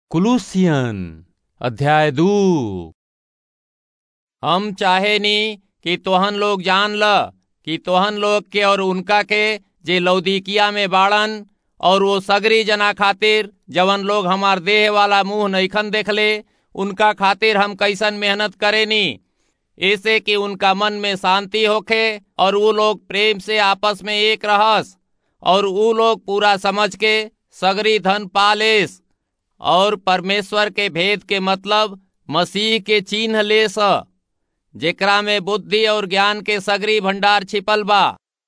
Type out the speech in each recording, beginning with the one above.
कुलूसियन अध्याय दू हम चाहेनी कि तोहन लोग जान ल कि तोहन लोग के और उनका के जे लौदीकिया में बाड़न और वो सगरी जना खातिर जवन लोग हमार देह वाला मुंह नईखन देखले उनका खातिर हम कैसन मेहनत करेनी ऐसे कि उनका मन में शांति होखे और वो लोग प्रेम से आपस में एक रहस और वो लोग पूरा समझ के सगरी धन पालेस और परमेश्वर के भेद के मतलब मसीह के चिन्ह ले स जेकरा में बुद्धि और ज्ञान के सगरी भंडार छिपल बा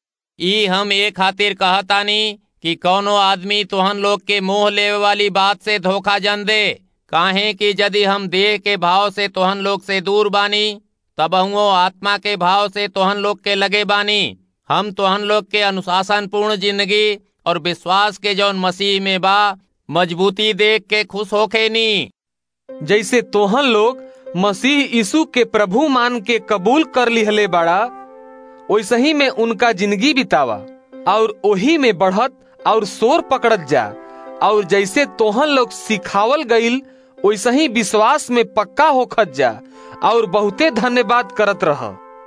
ई हम ए खातिर कहतानी कि कौनो आदमी तोहन लोग के मोह लेवे वाली बात से धोखा जन दे काहे कि यदि हम देह के भाव से तोहन लोग से दूर बानी तब आत्मा के भाव से तोहन लोग के लगे बानी हम तोहन लोग के अनुशासन पूर्ण जिंदगी और विश्वास के जौन मसीह में बा मजबूती देख के खुश होखे नी जैसे तोहन लोग मसीह यीशु के प्रभु मान के कबूल कर लिहले बाड़ा वैसे ही में उनका जिंदगी बितावा और ओही में बढ़त और शोर पकड़त जा और जैसे तोहन लोग सिखावल गईल वैसे ही विश्वास में पक्का होखत जा और बहुते धन्यवाद करत रह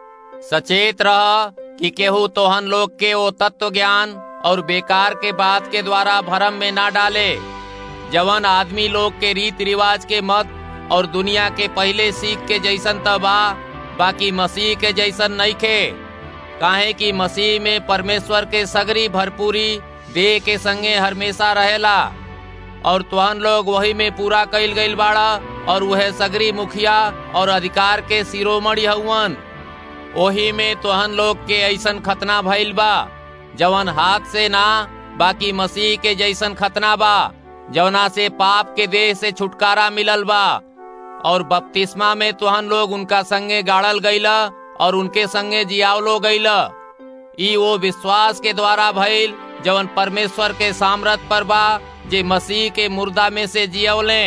सचेत रह कि केहू तोहन लोग के वो तत्व ज्ञान और बेकार के बात के द्वारा भरम में ना डाले जवन आदमी लोग के रीति रिवाज के मत और दुनिया के पहले सीख के जैसन त बा बाकी मसीह के जैसन नहीं खे काहे कि मसीह में परमेश्वर के सगरी भरपूरी देह के संगे हमेशा रहेला और तुहन लोग वही में पूरा कैल गईल बाड़ा और वह सगरी मुखिया और अधिकार के शिरोमणि हउवन ओही में तोहन लोग के ऐसन खतना भइल बा जवन हाथ से ना बाकी मसीह के जैसन खतना बा जवना से पाप के देह से छुटकारा मिलल बा और बपतिस्मा में तोहन लोग उनका संगे गाड़ल गईला और उनके संगे जियावलो गईला ई वो विश्वास के द्वारा भइल जवन परमेश्वर के सामर्थ पर बा जे मसीह के मुर्दा में से जियवले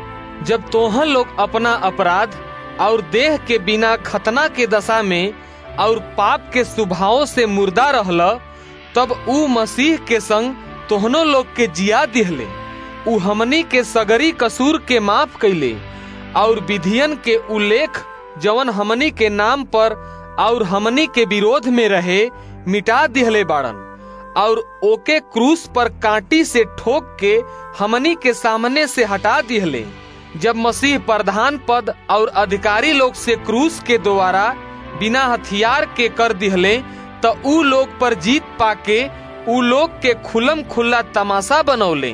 जब तोहन लोग अपना अपराध और देह के बिना खतना के दशा में और पाप के स्वभाव से मुर्दा रहल तब ऊ मसीह के संग तोहनो लोग के जिया दिहले ऊ हमनी के सगरी कसूर के माफ कैले और विधियन के उल्लेख जवन हमनी के नाम पर और हमनी के विरोध में रहे मिटा दिहले बाड़न और ओके क्रूस पर कांटी से ठोक के हमनी के सामने से हटा दिहले जब मसीह प्रधान पद और अधिकारी लोग से क्रूस के द्वारा बिना हथियार के कर दिहले तो ऊ लोग पर जीत पाके ऊ लोग के खुलम खुल्ला तमाशा बनौले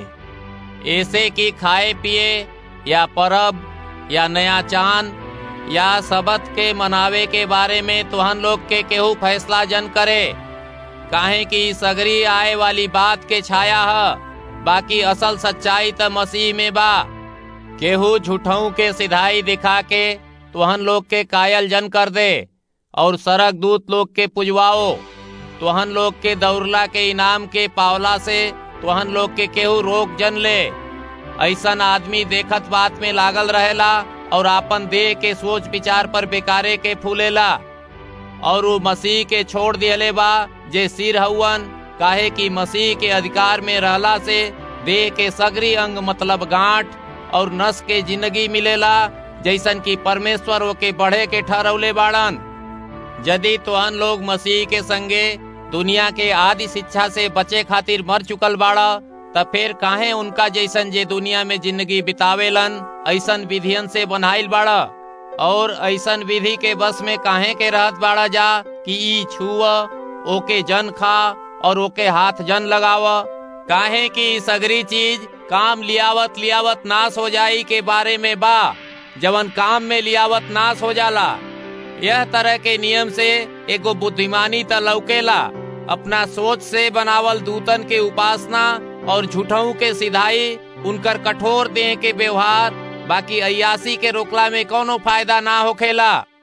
ऐसे कि खाए पिए या परब या नया चांद या सबत के मनावे के बारे में तुहन लोग के केहू फैसला जन करे काहे कि सगरी आए वाली बात के छाया है बाकी असल सच्चाई त मसीह में बा केहू झूठों के सिधाई दिखा के तुहन लोग के कायल जन कर दे और सरक दूत लोग के पुजवाओ तुहन लोग के दौड़ला के इनाम के पावला से तुहन लोग के केहू रोक जन ले ऐसन आदमी देखत बात में लागल रहेला और आपन देह के सोच विचार पर बेकारे के फूलेला और वो मसीह के छोड़ दिहले बा जे सिर हउवन काहे कि मसीह के अधिकार में रहला से देह के सगरी अंग मतलब गांठ और नस के जिंदगी मिलेला जैसन कि परमेश्वर ओके बढ़े के ठहरौले बाड़न यदि तोहन लोग मसीह के संगे दुनिया के आदि शिक्षा से बचे खातिर मर चुकल बाड़ा तब फिर काहे उनका जैसन जे दुनिया में जिंदगी बितावेलन ऐसन विधियन से बनाइल बाड़ा और ऐसन विधि के बस में काहे के रहत बाड़ा जा कि ई छुआ ओके जन खा और ओके हाथ जन लगाव काहे कि सगरी चीज काम लियावत लियावत नाश हो जाई के बारे में बा जवन काम में लियावत नाश हो जाला यह तरह के नियम से एगो बुद्धिमानी त लौकेला अपना सोच से बनावल दूतन के उपासना और झूठों के सिधाई उनकर कठोर देह के व्यवहार बाकी अयासी के रोकला में कोनो फायदा ना होखेला